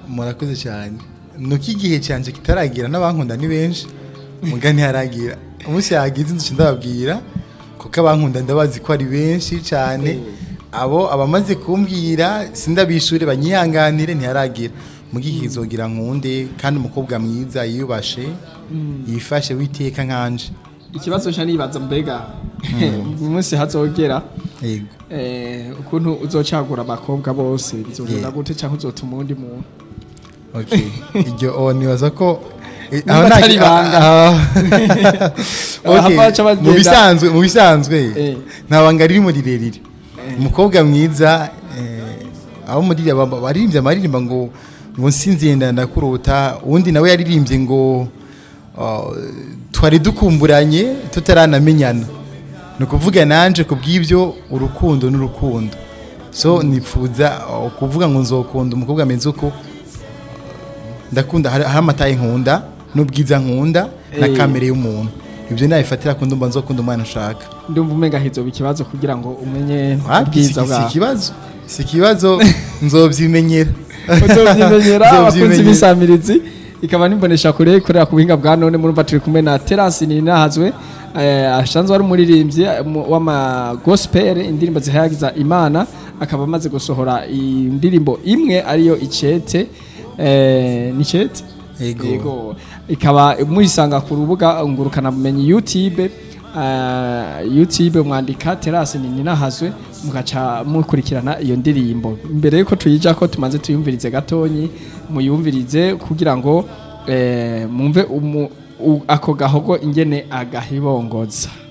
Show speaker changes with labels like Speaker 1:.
Speaker 1: murakoze cyane nuko igihe cyanje kitaragira n'abankunda ni benshi muga ntiharagira umunsi yagize inzu ndababwira kuko abankunda ndabazi ko ari benshi cyane abo abamaze kumbwira sindabishure banyihanganire ntiharagira muga igihe kizogira nkunde kandi umukobwa mwiza yiyubashe yifashe witeka nkanje
Speaker 2: ikibazo nshya nibaza mbega uyu munsi hazogera
Speaker 1: yego
Speaker 2: eh, ukuntu uzocagura abakobwa bose bizogenda
Speaker 1: Yeah.
Speaker 2: gute cyangwa uzotuma uwundi muntu
Speaker 1: Okay. Iryo oh, nibaza ko eh,
Speaker 2: Numva
Speaker 1: aho nta-
Speaker 2: atari ibanga.
Speaker 1: ah,
Speaker 2: Aha
Speaker 1: okay.
Speaker 2: baca bagenda.
Speaker 1: mu bisanzwe mu bisanzwe
Speaker 2: Eh.
Speaker 1: nta banga ririmo rirerire umukobwa mwiza eh, abo muri aba- baririmbye amaririmba ngo ngo nsinzenda ndakurota uwundi nawe yaririmbye ngo ah, twari dukumburanye tutaranamenyana ni ukuvuga nanje ku bw'ibyo urukundo n'urukundo so nifuza ah, kuvuga ngo nzokunda umukobwa ameze uko ndakunda hari hari amataye nkunda n'ubwiza nkunda na
Speaker 2: Eh.
Speaker 1: kamere y'umuntu ibyo nabifatira ku ndumva nzokunda umwana ushaka
Speaker 2: ndumva umenga hizoba ikibazo kugira ngo umenye
Speaker 1: Wapi, si
Speaker 2: ubwiza
Speaker 1: si
Speaker 2: bwawe
Speaker 1: ikibazo si ikibazo nzobyimenyera
Speaker 2: uzovyimenyera abakunzi
Speaker 1: Nzovyimenyera.
Speaker 2: b'isamirizi ikaba nimbonesha kure ikorera ku buhinga bwa none murumva turi kumwe na terasi ninahazwe eh, asanzwe ari umuririmbyi eh, mu- w'ama gospel indirimbo zihayagiza imana akaba amaze gusohora indirimbo imwe ariyo icete eh, ni icete
Speaker 1: Yego.
Speaker 2: ikaba muyisanga ku rubuga ngurukana bumenyi youtube uh, youtube mwandika terasi ninahazwe mugaca mukurikirana iyo ndirimbo mbere yuko tuyija ko tumaze tuyumvirize gatonyi muyumvirize kugira ngo eh, mumve umu- u- ako gahogo ingene agahibongoza